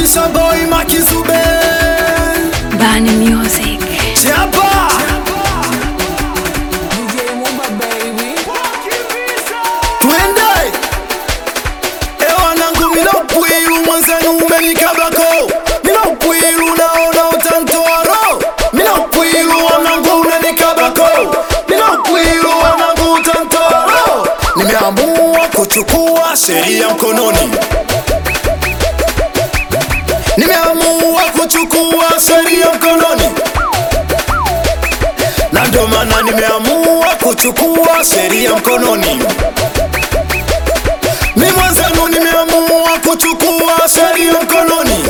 Showboy Makizube Bani Music. Chapa Twende Ewa nangu mina upwilu mwanzenu umenikabako Mina upwilu naona utantoa roho Mina upwilu wanangu umenikabako Mina upwilu wanangu utantoa roho Nimeamua kuchukua sheria mkononi Nimeamua kuchukua sheria mkononi na ndio maana nimeamua kuchukua sheria mkononi. Mi mwenzenu nimeamua kuchukua sheria mkononi,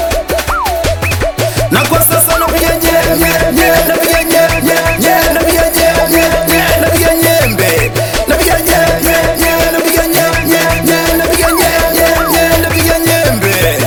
na kwa sasa napiga nye nye nye, napiga nye nye nye, napiga nye nye nye, napiga nyembe, napiga nye nye nye, napiga nye nye nye, napiga nye nye nye, napiga nyembe.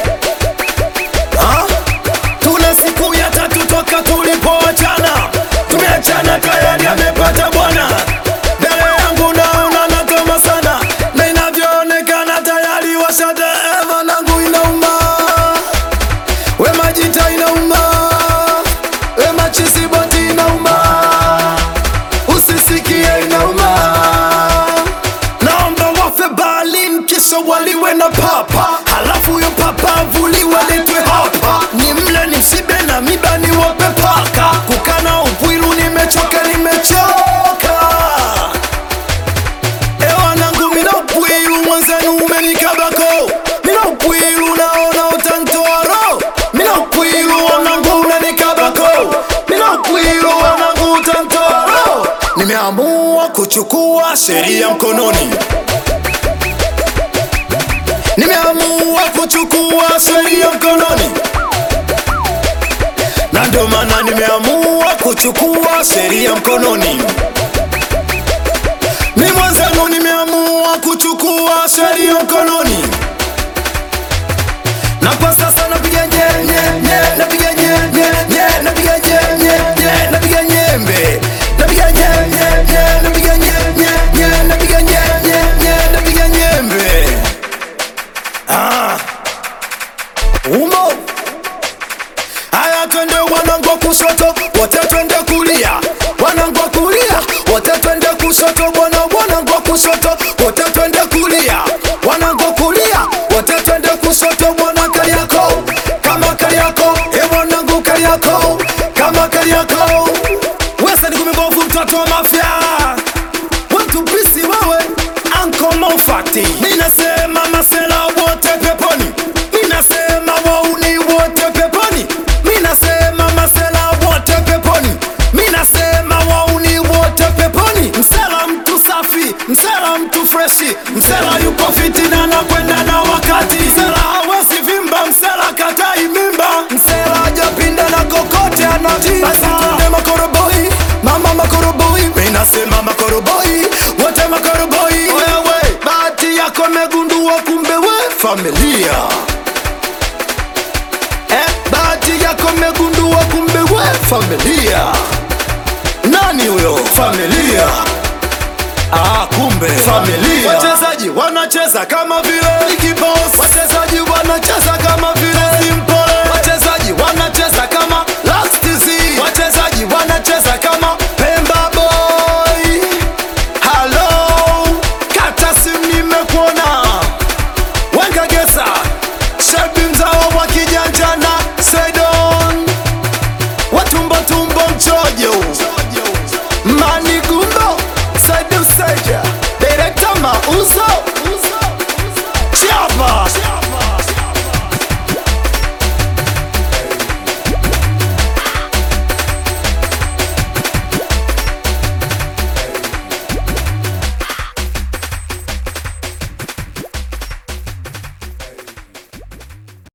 Ah? Tuna siku ya tatu toka tulipoachana, tumeachana tayari amepata bwana. Mbele yangu naona natoma sana, na inavyoonekana tayari washadeeva nangu inauma, we majita inauma, we machisiboti inauma, usisikie inauma. Naomba wafe Berlin kisha waliwe na papa, halafu yo papa avuliwe letwe hapa, ni mle ni shibe na miba ni wape paka. Kukana upwilu nimechoka, nimechoka. Ewa nangu mina upwilu mwenzenu umenikabako, mina upwilu naona utantoa roho, mina upwilu wanangu umenikabako, mina upwilu wanangu utantoa roho. Nimeamua kuchukua sheria mkononi. Nimeamua kuchukua sheria mkononi, na ndio maana nimeamua kuchukua sheria mkononi. Mi mwenzenu nimeamua kuchukua sheria mkononi, na kwa sasa napiga nye nye nye, napiga nye nye nye, napiga nye nye nye, napiga nyembe, napiga nye nye nye, napiga nye nye nye, napiga nye nye nye, napiga nyembe. Ah. Umo Haya twende wanangu wa kushoto wote twende kulia wanangu wa kulia wote twende kushoto bwana wanangu wa kushoto wote twende kulia wanangu wa kulia wote twende kushoto bwana Kariako kama Kariako e wanangu Kariako kama Kariako Wesa ni kumebovu mtoto wa mafia Watu pisi wewe Anko Mofati Ninasema masela wote peponi Ninasema wauni wote peponi Ninasema masela wote peponi Ninasema wauni wote peponi Msela mtu safi, msela mtu freshi Msela yuko fiti na anakwenda na wakati Msela hawezi vimba, msela katai mimba Msela hajapinda na kokote anatimba Basi twende makoroboi, mama makoroboi Ninasema makoroboi, wote makoroboi Wewe, bahati yako megundua kumbe we familia Eh, bahati yako megundua kumbe we familia nani huyo familia Ah, kumbe familia. Wachezaji wanacheza kama vile Ricky Boss. Wachezaji wanacheza kama vile Simple. Wachezaji wanacheza kama Last Z. Wachezaji wanacheza kama